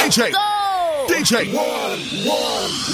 DJ. DJ.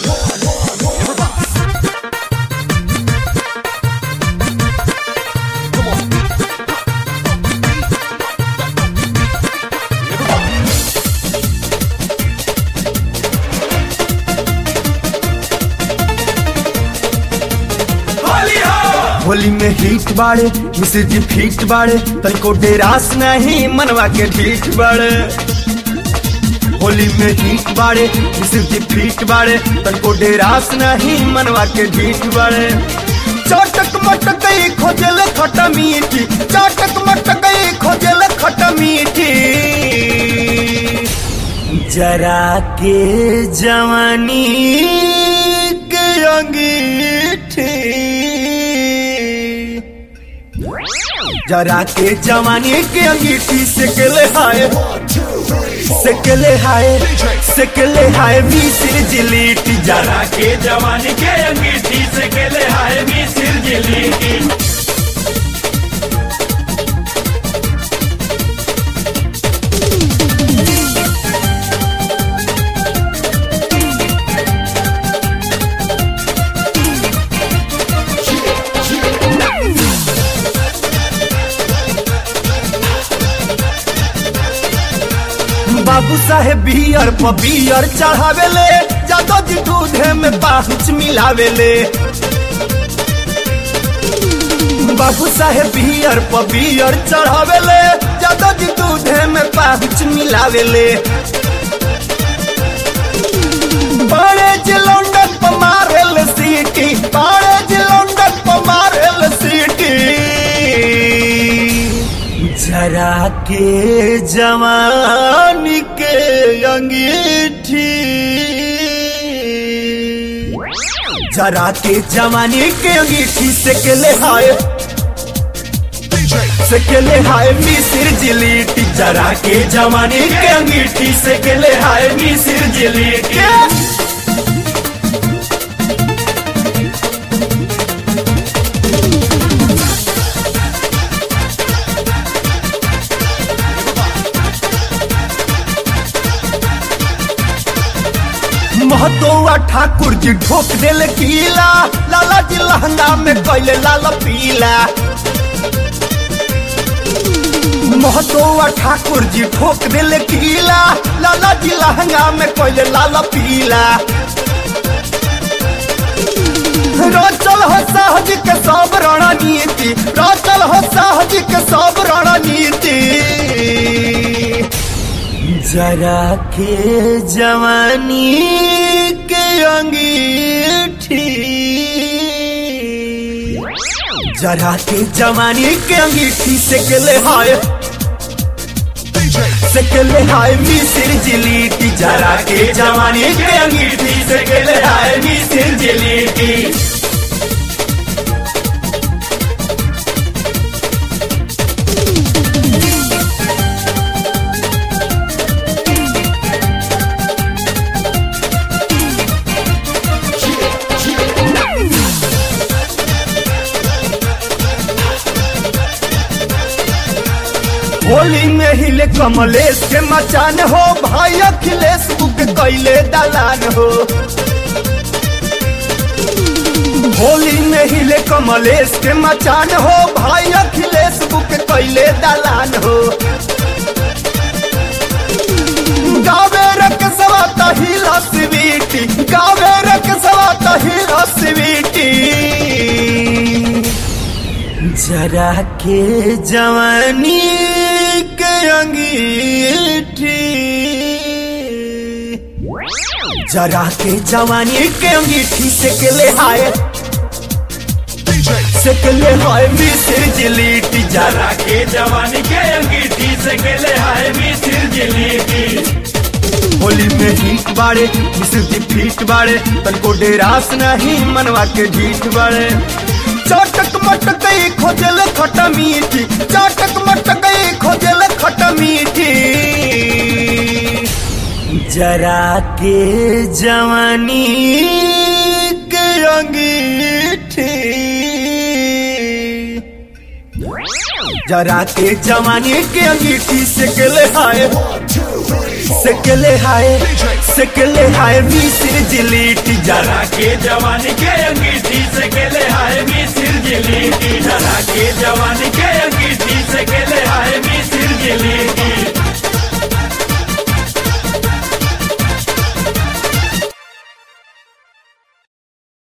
Holi में hit बाड़े मिश्र जी फिट बाड़े तनिको डेरास नहीं मनवा के ठीक बाड़े होली में हिट बाड़े मिश्र जी फिट बाड़े तनिको डेरास नहीं मनवा के ठीक बाड़े चटक मटक खोजल खट मीठी चटक मटक खोजल खट मीठी जरा के जवानी के अंगीठी जरा के जवानी के अंगीठी से केले हाय से केले हाय से केले हाय मिसिर जिलीटी जरा के जवानी के अंगीठी से केले हाय मिसिर जिली की बाबू साहेब बियर पर बियर चढ़ावेले जादो जी दूधे में पाहुच मिलावेले बाबू साहेब बियर पर बियर चढ़ावेले जादो जी दूधे में पाहुच मिलावेले बड़े जी लंदन पर मारेल सीटी बड़े जी लंदन पर मारेल सीटी जरा के जवानी के अंगीठी जरा के जवानी के अंगीठी से केले हाय से केले हाय मिसिर जिलीटी जरा के जवानी के अंगीठी से केले हाय मिसिर जिली की महतोआ ठाकुर जी ठोक देले कीला लाला जी लहंगा में कैले लाल पीला महतोआ ठाकुर जी ठोक देले कीला लाला जी लहंगा में कैले लाल पीला रोचल हो सहज के सब रणनीति रोचल हो सहज के सब रणनीति जरा के जवानी के अंगीठी जरा के जवानी के अंगीठी से केले हाय से केले हाय मिसिर जिलीटी जरा के जवानी के अंगीठी से केले हाय मिसिर जिली की होली में हिले कमलेश के मचान हो भाई अखिलेश बुक कैले दलान हो होली में हिले कमलेश के मचान हो भाई अखिलेश बुक कैले दलान हो गावे रक सवाता हिला स्वीटी गावे रक सवाता हिला स्वीटी जरा के जवानी के अंगीठी जरा के जवानी के अंगीठी से केले हाय से केले हाय मिसिर जिलीटी जरा जरा के जवानी के अंगीठी से केले हाय मिसिर जिली की होली में हिट बाड़े मिसिर जी फिट बाड़े तनको डेरास नहीं मनवा के ढीठ बाड़े चटक मटक खोजल खट मीठी चटक मटक खोजल खट मीठी जरा के जवानी के अंगीठी जरा के जवानी के अंगीठी से केले हाय सेकेले हाय सेकेले हाय मिसिर जिलीटी जरा डरा के जवानी के अंगीठी से केले हाय मिसिर जिलीटी डरा के जवानी के अंगीठी से केले हाय मिसिर जिलीटी